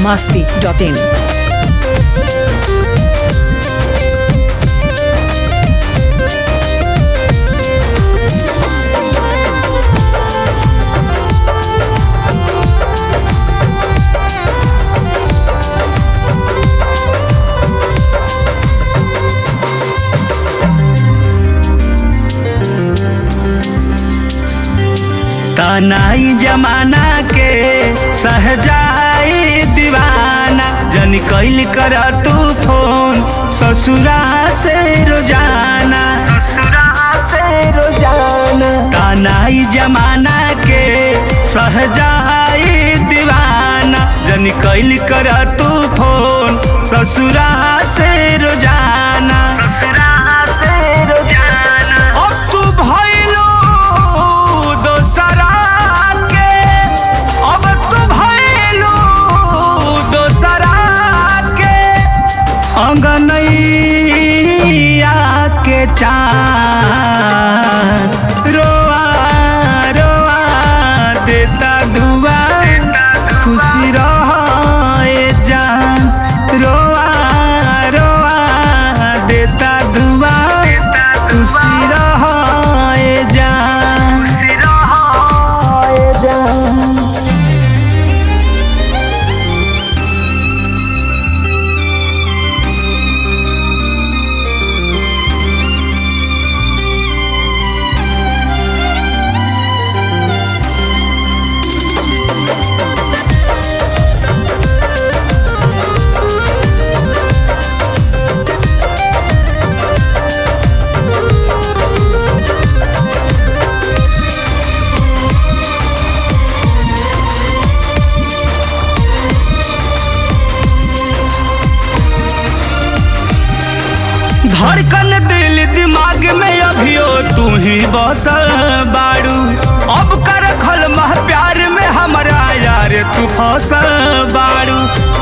masti.in. तनाई जमाना के सहजाई दीवाना जन कैल कर तू फोन ससुरा से रोजाना ससुरा से रोजाना तनाई जमाना के सहजाई दीवाना जन कैल कर तू फोन ससुरा से रोजाना ससुरा से रोजाना अब तू भइलो दोसरा के अब तू भइलो दोसरा के अंगनैया के चाँद रोआ रोआ देता दुआ खुशी रहे जान रोआ रोआ देता दुआ खुशी रहे जान खुशी रहे जान धड़कन दिल दिमाग में अभियो तू ही बसल बाड़ू अब कर खल मह प्यार में हमरा यार तू फसल बाड़ू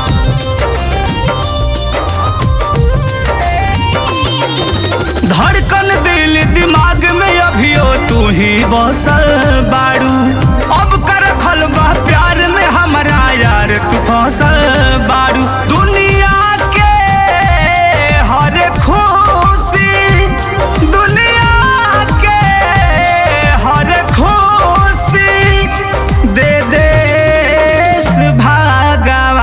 धड़कन दिल दिमाग में अभियो तू ही बसल बाड़ू अब कर खल मह प्यार में हमरा यार तू फसल बाड़ू दुनिया के हर खुशी दुनिया के हर खुशी दे देश भगवान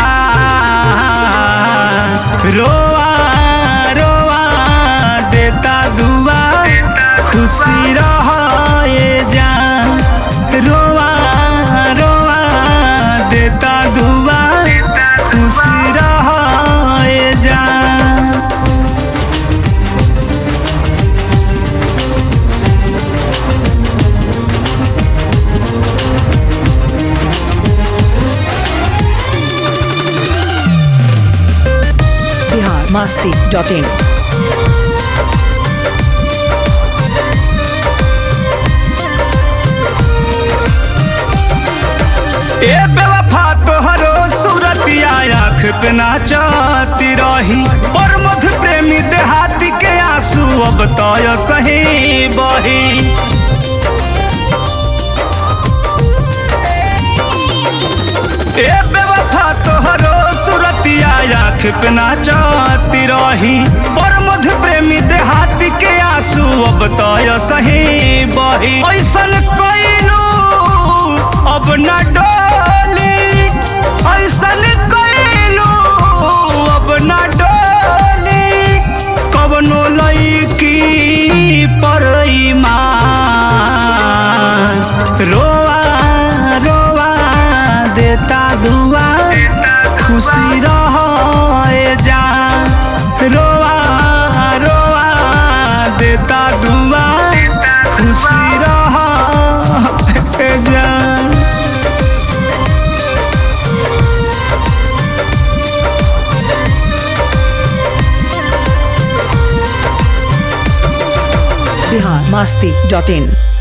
रोआ रोआ देता दुआ खुशी रहे जान रोआ रोआ देता दुआ खुशी रहे जान Bihar masti.in. ए बेवफा तोहरो सूरतिया आँख पे नाचती रही और मध प्रेमी देहाती के आंसू अब तय सही बही ए बेवफा तोहरो सूरतिया आँख पे नाचती रही और मध प्रेमी देहाती के आंसू अब तय सही बही ऐसन कइलू अब न डोली ऐसन कइलू अब न डोली कवनो लईकी पर ईमान रोआ रोआ देता दुआ खुशी रहे जान रोआ रोआ देता दुआ खुशी रहे जान Bihar masti.in.